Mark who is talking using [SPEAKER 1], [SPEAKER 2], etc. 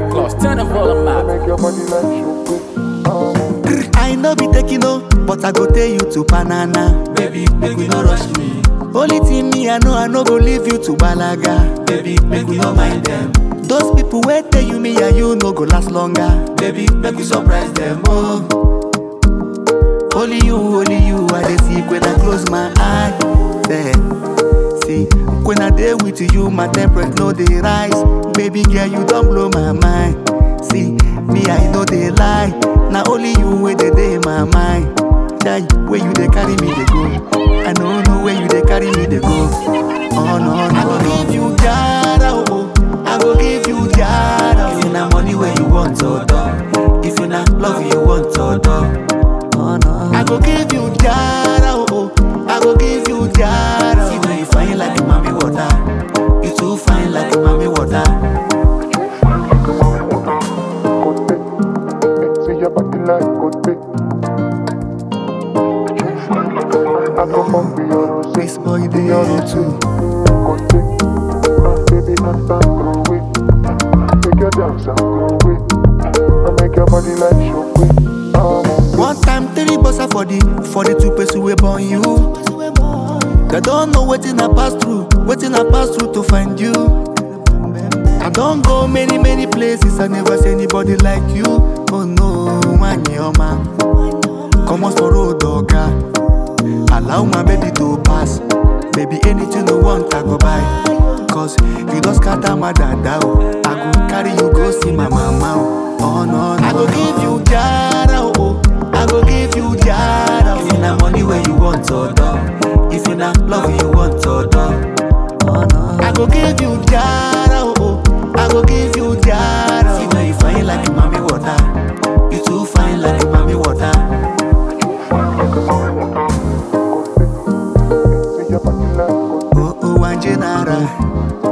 [SPEAKER 1] Class, turn the volume up.
[SPEAKER 2] Make your body like chocolate.
[SPEAKER 3] I no be taking no, but I go take you to banana.
[SPEAKER 4] Baby, make we no rush me.
[SPEAKER 3] Only thing me I know, I no go leave you to balaga.
[SPEAKER 4] Baby, make we no mind them.
[SPEAKER 3] Those people wait tell you me and you no go last longer.
[SPEAKER 4] Baby, make we surprise them.
[SPEAKER 3] Oh, only you, only you, I dey see when I close my eye. There, see when I dey with you, my temperature no dey rise. Baby girl, you don't blow my mind. See me, I know they lie. Now only you where they dey my mind. Jai, where you dey carry me, they go. I don't know where you dey carry me, they go. Oh no, no, I go give you jara, oh. I go give you jara.
[SPEAKER 4] If you na money where you want to do. If you na love you want to do.
[SPEAKER 3] Oh no, I go give you jara, oh. I go give you jara.
[SPEAKER 4] See when you fine like mommy water. You too fine like mommy water.
[SPEAKER 2] See your body like good big. I come up with your rose.
[SPEAKER 3] This boy they all too.
[SPEAKER 2] Good big. Ah, baby, I stand through it. Make your dance and groove it. I make your body like chocolate. Um,
[SPEAKER 3] One time three bossa for the for the two person we born you. They don't know wetin I pass through, wetin I pass through to find you. I don't go many many places, I never see anybody like you. Oh no, Wanyoma. Come on for road, oga. Allow my baby to pass. Baby, anything you want, I go buy. Cause you don't scatter my dada. oh. I go carry you go see my mama. Oh, oh no, no. I go give you jara, oh. I go give you jara.
[SPEAKER 4] If you na money where you want to do. If you na love you want to do.
[SPEAKER 3] Oh, no. I go give you jara, oh. I go give you jara.
[SPEAKER 4] See when you fine like mommy water. You too fine like mommy water.
[SPEAKER 2] See your body like good
[SPEAKER 3] Oh, oh, Wanjenara.